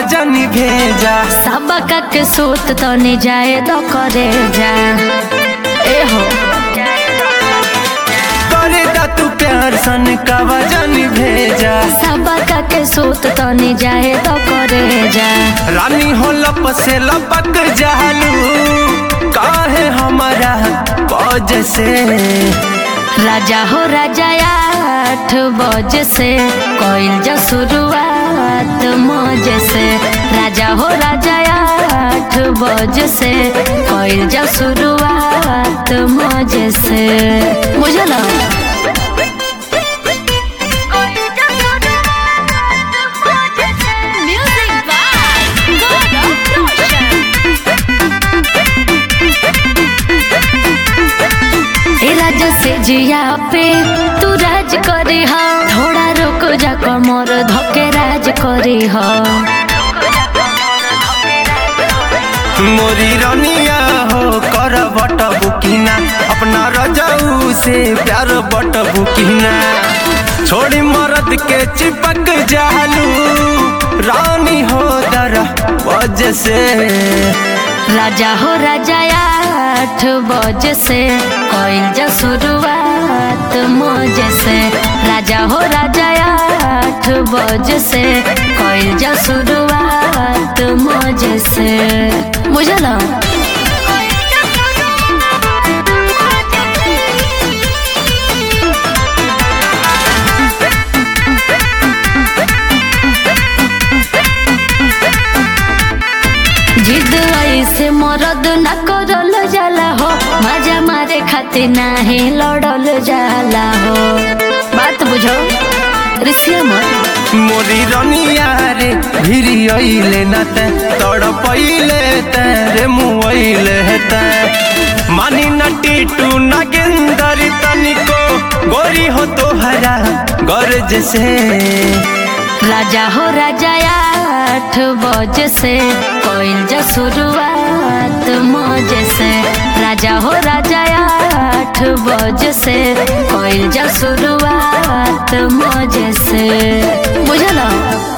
जानी भेजा सबका के सूत तो नहीं जाए तो करे जा ए हो करे दा तू प्यार सन कावा जानी भेजा सबका के सूत तो नहीं जाए तो करे जा रानी हो लप से लपक जालू काहे हमारा पौज से राजा हो राजा आठ बजे से कोयल जा शुरुआत मौजे से राजा हो राजा आठ बजे से कोयल जा शुरुआत मौजे से मुझे लगा Music by God of Roshan. ए राजा से जिया पे तू राज करे हा थोड़ा रुक जा कमर धके राज करे हा मोरी रनिया हो कर बट बुकिना अपना रजाऊ से प्यार बट बुकिना छोड़ी मरद के चिपक जालू रानी हो दर वजह से राजा हो राजा आठ बजे से कोयल जा शुरुआत मौजे से राजा हो राजा आठ बजे से कोयल जा शुरुआत मौजे से मुझे लगा जिद ऐसे मरद न करल जाला हो मजा मारे खातिर नाही लड़ल जाला हो बात बुझो ऋषिया मत मोरी रनिया रे भिरी अइले न ते तड़ पइले ते रे मुइले ते मानी न टीटू न गेंदरी तनिको गोरी हो तोहरा गर्ज से राजा हो राजा आठ बजे से कोयल जा शुरुआत मौजे से राजा हो राजा आठ बजे से कोयल जा शुरुआत मौजे से बुझल